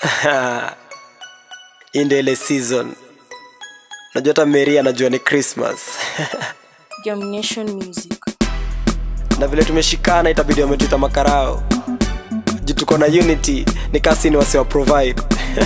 hii ndio ile season najua hata meri anajua ni christmas Germination Music. na vile tumeshikana itabidi wametuita makarao juu tuko na unity ni kasini wasiwa provide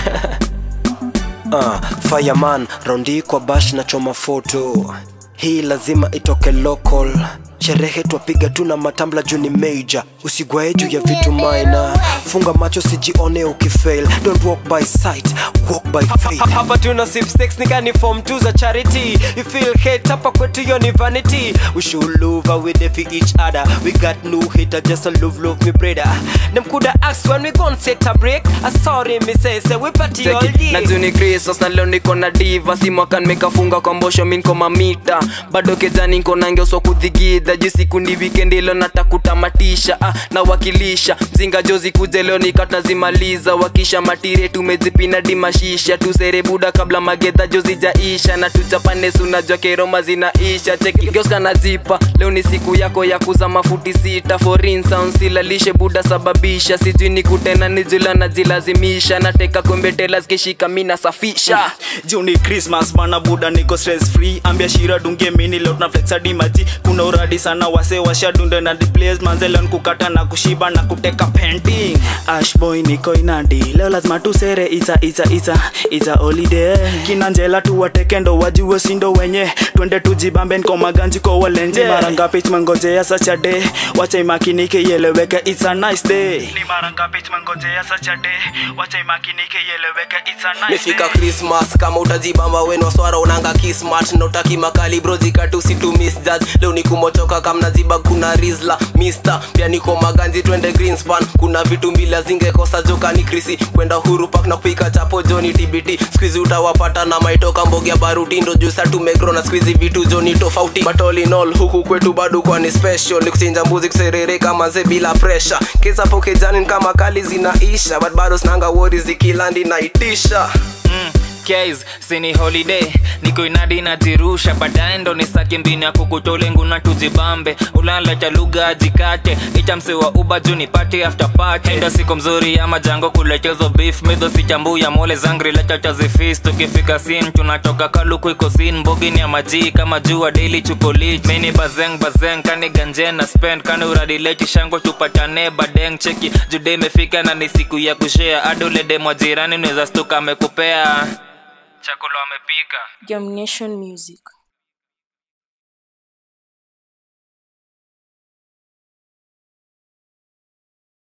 uh, fireman raundi kwa bash na choma foto hii lazima itoke local sherehe twapiga tu na matambla juu ni major usigwae juu ya vitu minor funga macho sijione ukifail don't walk by sight walk by faith hapa tuna sip stakes nikani form 2 za charity you feel hate hapa kwetu yo ni vanity we should love we there for each other we got no hater just a love love me brother them coulda asked when we gon' set a break a sorry me say say we party all Cheki, year na juni Christmas na leo niko na diva si mwaka nimekafunga kwa mbosho mi niko mamita bado kejani niko na ngeuswa kudhigidha juu siku ni weekend leo natakutamatisha ah, na wakilisha mzinga jozi kuje leo nikatazimaliza wakisha matire tumezipina dimashisha tusere buda kabla magedha jozi jaisha na tuchapane sunajua keroma zinaisha cheki geuska nazipa leo ni siku yako ya kuza mafuti sita foreign sound silalishe buda sababisha sijui ni kutena nijula najilazimisha nateka kombe tela zikishika mi nasafisha juu ni christmas bana buda niko stress free ambia shira dunge mini leo tuna flex hadi maji kuna uradi sana wase washadunde na displays manzelon kukata na kushiba na kuteka painting ashboy niko inadi leo lazima tusere ita ita ita ita holiday kina njela tuwatekendo wajue sindo wenye twende tujibambe nko maganji kwa walenje Yeah. mara ngapi tumengojea such a day wacha imakinike ieleweke it's a nice day ni mara ngapi tumengojea such a day wacha imakinike ieleweke it's a nice mefika christmas kama utajibamba weno swara unanga kismat notaki makali bro zikatu situ misjudge leo ni kumochoka kamnaziba kuna rizla mister pia niko maganzi twende greenspan kuna vitu mbila zingekosa joka ni krisi kwenda huru pak na kupika chapo joni tbt skuizi utawapata na maitoka mbogia baruti ndo jusa tumegro na skuizi vitu joni tofauti but all in all huku kwetu bado kwani special ni kuchinja mbuzi kuserere kama ze bila pressure kisa pokejani kama kali zinaisha but bado sinanga wori zikilandi naitisha mm, Case, sini holiday niko inadi najirusha baadaye ndo nisake mbini ya kukutolengu na tujibambe ulala cha lugha ajikate itamse wa uba juu nipate after party ndo siku mzuri ya majango kulechezo beef midho sichambu ya mole zangri lecha cha zifis tukifika sin tunatoka kaluku iko sin mbogini ya maji kama jua daily chukolich mini bazeng bazeng kani ganje na spend kani uradileti shango tupatane badeng cheki jude imefika na ni siku ya kushare adolede mwa jirani unaweza stuka amekupea chakula amepika Germination Music.